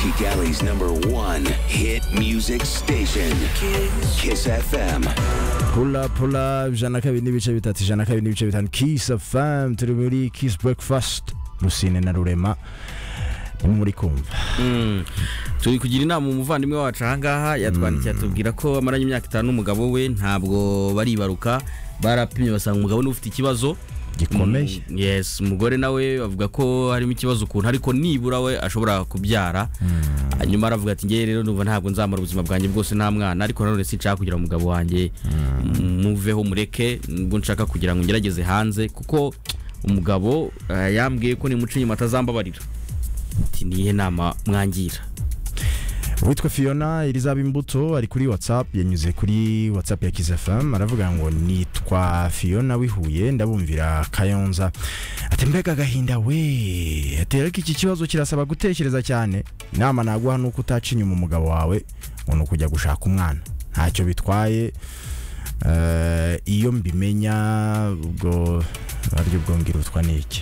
Music Alley's number one hit music station, Kiss FM. pula pula ijana na kabiri n'ibice bitatu ijana na kabiri n'ibice bitanu kisi famu turi muri kisi burekifasiti rusine na rurema nimwe muri kumva turi kugira inama umuvandimwe wacu ahangaha yatwandikiye atubwira ko amaranye imyaka itanu n'umugabo we ntabwo baribaruka barapimye basanga umugabo ni ufite ikibazo gikomeye Mm, yes umugore nawe avuga ko harimo ikibazo ukuntu ariko nibura we ashobora kubyara hanyuma aravuga ati ngewe rero numva ntabwo nzamara ubuzima bwanjye bwose nta mwana ariko nanone sinshaka kugira ngo umugabo wanjye muveho mureke nubwo nshaka kugira ngo ngerageze hanze kuko umugabo eh, yambwiye ko nimuca inyuma atazambabarira ati nihe nama mwangira uwitwa fiona irizaba imbuto ari kuri watsapu yanyuze kuri watsapu ya kizi famu aravuga ngo nitwa fiona wihuye ndabumvira kayonza ati mbega agahinda we ati ariko iki kibazo kirasaba gutekereza cyane inama naguha ni uko utaca inyuma umugabo wawe ngo ni ukujya gushaka umwana ntacyo bitwaye Eh, iyo mbimenya ubwo aribwo bwo ngirutwa n'iki